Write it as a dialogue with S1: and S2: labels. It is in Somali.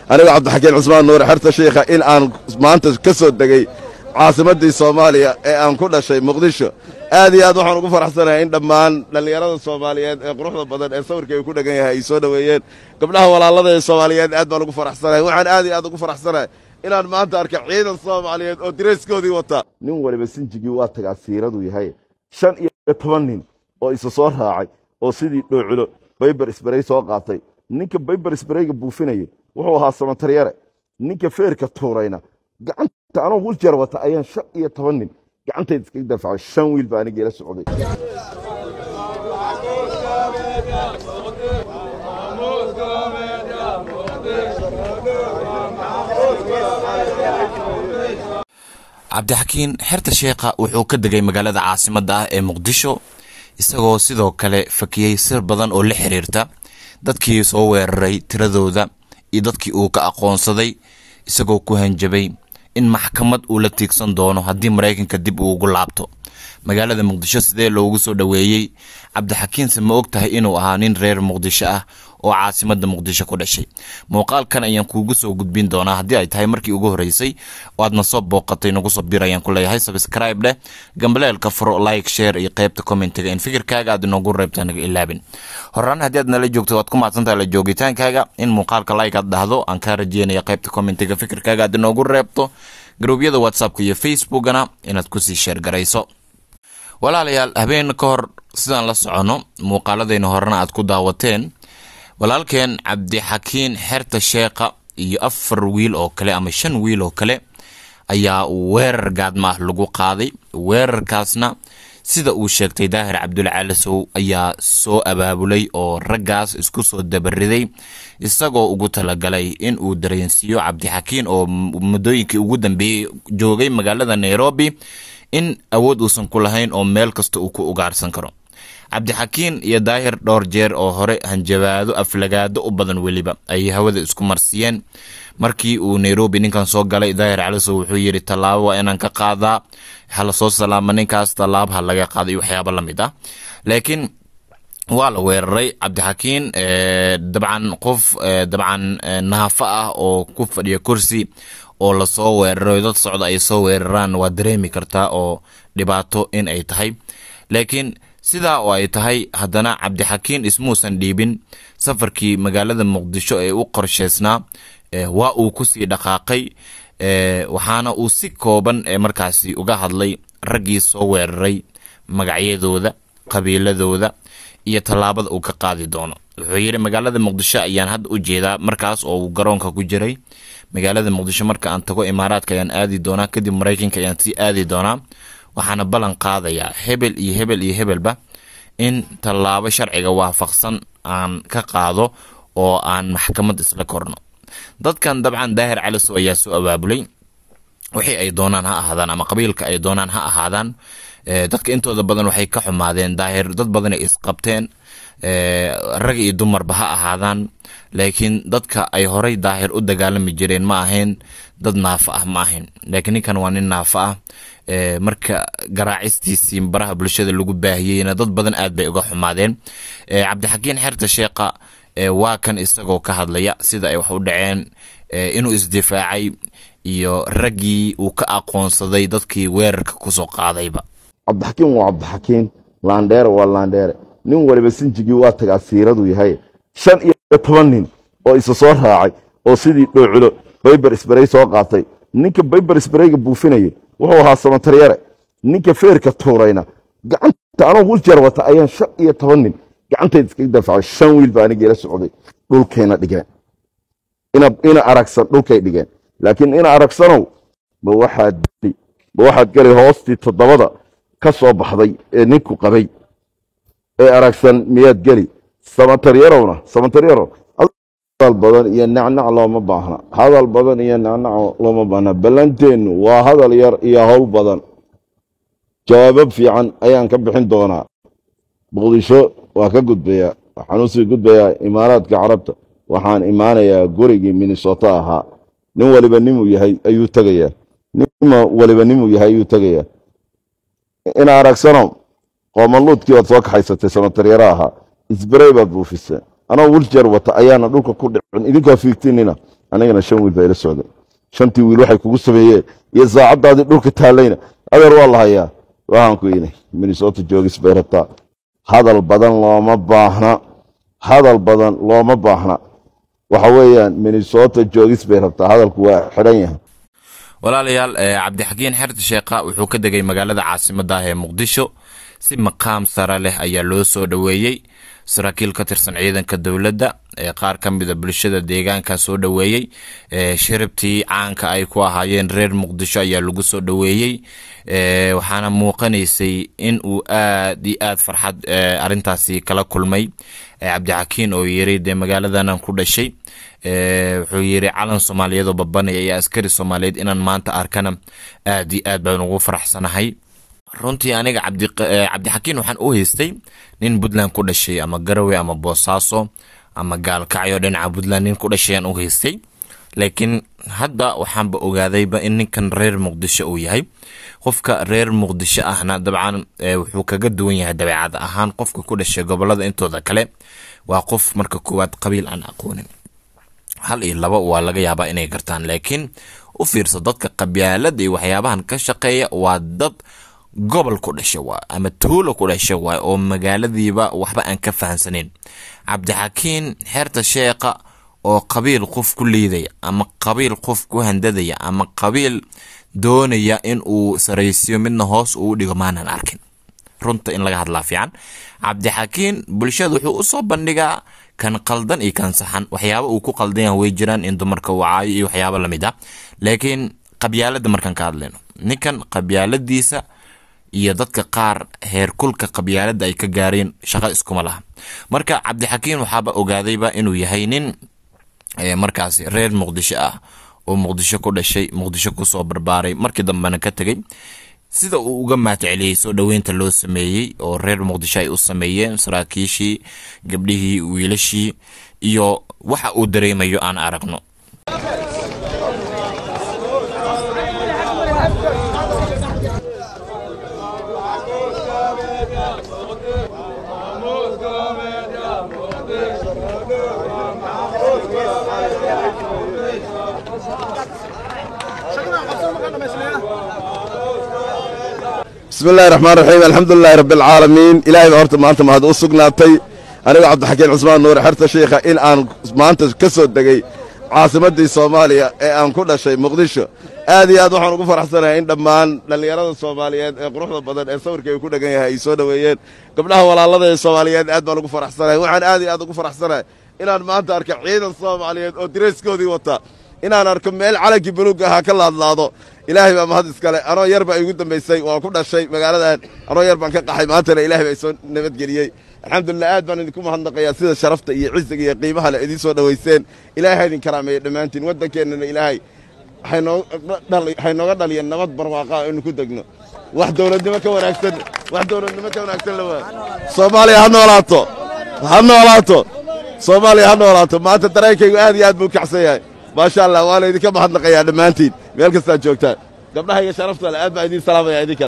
S1: anigoo cabdixakiin cusmaan nuure xerta shiikha in aan maanta ka soo degey caasimaddii soomaaliya ee aan ku dhashay muqdisho aad iyo aad waxaan ugu faraxsanahay in dhammaan dhallinyarada soomaaliyeed ee quruxda badan ee sawirkay ku dhegan yahay ay soo dhoweeyeen gabdhaha walaalada ee soomaaliyeed aad baan ugu faraxsanahay waxaan aad iyo aad ugu faraxsanahay inaan maanta arka ciidan soomaaliyeed oo dirayskoodii wata nin waliba sinjigii waa tagaa siiradu yahay shan iyo toban nin oo isa soo raacay oo sidii dhooculo bayber isbarey soo qaatay ninka bayber isbareyga buufinayay wuxuu ahaa samataryare ninka feerka tuurayna gacanta anoo wiljeer wata ayaan shan iyo toban nin gacantayda iskaga dafacay shan wiil baa aniga ila socday
S2: cabdixakiin xerta sheekha wuxuu ka degay magaalada caasimadda ah ee muqdisho isagoo sidoo kale fakiyey sir badan oo la xiriirta dadkii soo weeraray tiradooda iyo dadkii uu ka aqoonsaday isagoo ku hanjabay in maxkamad uu la tiigsan doono haddii maraykanka dib uu ugu laabto magaalada muqdisho sidee loogu soo dhoweeyey cabdixakiinse ma og tahay inuu ahaa nin reer muqdisho ah oo caasimadda muqdisho ku dhashay muuqaalkan ayaan kuugu soo gudbin doonaa haddii ay tahay markii ugu horreysay oo aadna soo booqatay nagu soo bir ayaan ku leeyahay sabscribe dheh gambaleelka furo like share iyo qaybta commentiga in fikirkaaga aad inoogu reebta naga ilaabin horaan haddii aad nala joogto waad ku mahadsantahay la joogitaankaaga in muuqaalka like aad dhahdo aan kaa rajeynaya qaybta commentiga fikirkaaga aad inoogu reebto garuubyada whatsappka iyo facebookana inaad kusii sheergarayso walaalayaal habeen ka hor sidaan la soconno muuqaaladayna horena aad ku daawateen walaalkeen cabdixakiin xerta sheekha iyo afar wiil oo kale ama shan wiil oo kale ayaa weerar gaadma ah lagu qaaday weerarkaasna sida uu sheegtay daahir cabdulla caalisow ayaa soo abaabulay oo raggaas isku soo dabariday isagoo ugu talagalay in uu dareensiiyo cabdixakiin oo muddooyinkii ugu dambeeyey joogay magaalada nairobi in awood uusan ku lahayn oo meel kasta uu ku ugaarsan karo cabdixakiin iyo daahir dhowr jeer oo hore hanjabaado aflagaado u badan weliba ayay hawada isku marsiiyeen markii uu nairobi ninkan soo galay daahir calisow wuxuu yidhi tallaabo waa inaan ka qaadaa hala soo salaama ninkaas tallaabo ha laga qaada iyo waxyaabo la mid ah laakiin waa la weeraray cabdixakiin dabcan qof dabcan naafa ah oo ku fadhiya kursi oo lasoo weeraray dad socda ay soo weeraraan waa dareemi kartaa oo dhibaato in ay tahay laakiin sidaa oo ay tahay haddana cabdixakiin ismuusan dhiibin safarkii magaalada muqdisho ee u qorshaysnaa waa uu kusii dhaqaaqay waxaana uu si kooban markaasi uga hadlay raggii soo weeraray magacyadooda qabiiladooda iyo tallaabada uu ka qaadi doono wuxuu yidhi magaalada muqdisho ayaan hadda u jeedaa markaas oo uu garoonka ku jiray magaalada muqdisho marka aan tago imaaraadka ayaan aadi doonaa kadib maraykanka ayaan sii aadi doonaa waxaana ballan qaadayaa hebel iyo hebel iyo hebelba in tallaabo sharciga waafaqsan aan ka qaado oo aan maxkamad isla korno dadkan dabcan daahir calisow ayaa soo abaabulay wixii ay doonaan ha ahaadaan ama qabiilka ay doonaan ha ahaadaan dadka intooda badan waxay ka xumaadeen daahir dad badanay isqabteen rag iyo dumarba ha ahaadaan laakiin dadka ay horay daahir u dagaalami jireen ma ahayn dad naafa ah ma ahayn laakiin ninkan waa nin naafa ah marka garaacistiisii baraha bulshada lagu baahiyeyna dad badan aad bay uga xumaadeen cabdixakiin xerta sheekha waa kan isagoo ka hadlaya sida ay wax u dhaceen inuu isdifaacay iyo raggii uu ka aqoonsaday dadkii weerarka kusoo qaadayba
S1: cabdixakiin waa cabdixakiin laandheere waa laandheere nin waliba sinjigii waa tagaa siiradu yahay shan iyo toban nin oo isa soo raacay oo sidii dhooculo bayber isbarey soo qaatay ninka bayber isbareyga buufinayay wuxuu ahaa samataryare ninka feerka tuurayna gacanta anoo wiljeer wata ayaan shan iyo toban nin gacantayda iskaga dafacay shan wiil baa aniga ila socday dhulkayna dhigeen ina aragsan dhulkay dhigeen laakiin ina aragsanow ma waxaad ma waxaad geli hoostii toddobada ka soo baxday ee ninku qabay ee aragsan miyaad geli samataryarowna samataryarow hadal badan iyo nacnac looma baahna hadal badan iyo nacnac looma baahna ballanteennu waa hadal yar iyo howl badan jawaabo fiican ayaan ka bixin doonaa muqdisho waa ka gudbayaa waxaan usii gudbayaa imaaraadka carabta waxaan imaanayaa gurigii minnesota ahaa nin waliba nimuu yahay ayuu tegayaa nin waliba nimuu yahay ayuu tegayaa ina aragsano qoomaluudkii oad soo kaxaysatay samataryaro ahaa isbarey baad buufiseen anoo wiljeer wata ayaana dhulka ku dhicin idinkoo fiigtinina anigana shan wiil baa ila socday shantii wiil waxay kugu sameeyeen iyo saacaddaadii dhulka taallayna adeer waa la hayaa waxaan ku inay minnesota joogis bay rabtaa hadal badan looma baahna hadal badan looma baahna waxa weeyaan minnesota joogis bay rabtaa hadalku waa xidhan yahay
S2: walaalayaal cabdixakiin xerta sheekha wuxuu ka degay magaalada caasimadda ah ee muqdisho si maqaam sare leh ayaa loo soo dhoweeyey saraakiil ka tirsan ciidanka dowladda ee qaar ka mida bulshada deegaanka soo dhoweeyey shiribtii caanka ay ku ahaayeen reer muqdisho ayaa lagu soo dhoweeyey waxaana muuqanaysay in uu aad iyo aad farxad arintaasi kala kulmay cabdixakiin oo yiri dee magaaladanan ku dhashay wuxuu yiri calan soomaaliyeed oo babanaya iyo askari soomaaliyeed inaan maanta arkana aad iyo aad baan ugu faraxsanahay runtii aniga cabdixakiin waxaan u haystay nin puntland ku dhashay ama garowe ama boosaaso ama gaalkacyo dhinaca puntland nin ku dhashay aan u haystay laakiin hadda waxaanba ogaadayba in ninkan reer muqdisho uu yahay qofka reer muqdisho ahna dabcan wuxuu kaga duwan yahay dabeecad ahaan qofka ku dhashay gobolada intooda kale waa qof marka koowaad qabiil aan aqoonin hal iyo laba waa laga yaabaa inay gartaan laakiin u fiirso dadka qabyaalada iyo waxyaabahan ka shaqeeya waa dad gobol ku dhasha waay ama tuulo ku dhasha waay oo magaaladiiba waxba aan ka fahansaneyn cabdixakiin xeerta sheekha oo qabiil qof ku liidaya ama qabiil qof ku handadaya ama qabiil doonaya in uu saraysiyo midna hoos uu dhigo maanan arkin runta in laga hadlaa fiican cabdixakiin bulshada wuxuu usoo bandhigaa kan qaldan iyo kan saxan waxyaaba uu ku qaldan yaha way jiraan in dumarka wacaayo iyo waxyaaba lamid ah laakiin qabyaalada markaan ka hadlayno ninkan qabyaaladiisa iyo dadka qaar heerkulka qabyaalada ay ka gaareen shaqo iskuma laha marka cabdixakiin waxaaba ogaadayba inuu yahay nin markaasi reer muqdisho ah oo muqdisho ku dhashay muqdisho kusoo barbaaray markii dambena ka tegey sida uu uga mahadceliyey soo dhoweynta loo sameeyey oo reer muqdisho ay u sameeyeen saraakiishii gabdhihii wiilashii iyo waxa uu dareemayo aan aragno
S1: bismi illahi raxmaan raxiim alxamdulilahi rabbi alcaalamiin ilaahay baa horta maanta mahad u sugnaatay anigu cabdixakiin cusmaan nuur xerta shiikha in aan maanta ka soo degey caasimaddii soomaaliya ee aan ku dhashay muqdisho aad iyo aad waxaan ugu faraxsanahay in dhammaan dhallinyarada soomaaliyeed ee quruxda badan ee sawirkayga ku dhegan yahay ay soo dhoweeyeen gabdhaha walaalada ee soomaaliyeed aad baan ugu faraxsanahay waxaan aad iyo aad ugu faraxsanahay inaan maanta arka ciidan soomaaliyeed oo dirayskoodii wata inaan arko meel calankii buluugga ahaa ka laadlaado ilaahay baa mahad iskale anoo yar baa igu dambaysay waan ku dhashay magaaladan anoo yar baan ka qaxay maantana ilaahay baa isoo nabadgeliyey alxamdulilah aad baan idinku mahadnaqayaa sida sharafta iyo cisiga iyo qiimaha le idiin soo dhowayseen ilaahay ha idin karaameeyo dhammaantiin waddankeennana ilaahay waxay nooga dhaliyeen nabad barwaaqa aynu ku degno wax dowladnimo ka wanaagsan wax dowladnimo ka wanaagsan lawaa soomaaliya ha noolaato ha noolaato soomaaliya ha noolaato maanta dareenkaygu aad iyo aad buu kacsan yahay maasha allah waa laydinka mahadnaqayaa dhammaantiin meel kastaad joogtaan gabdhaha iyo sharafta le aad baa idiin salaamaya idinka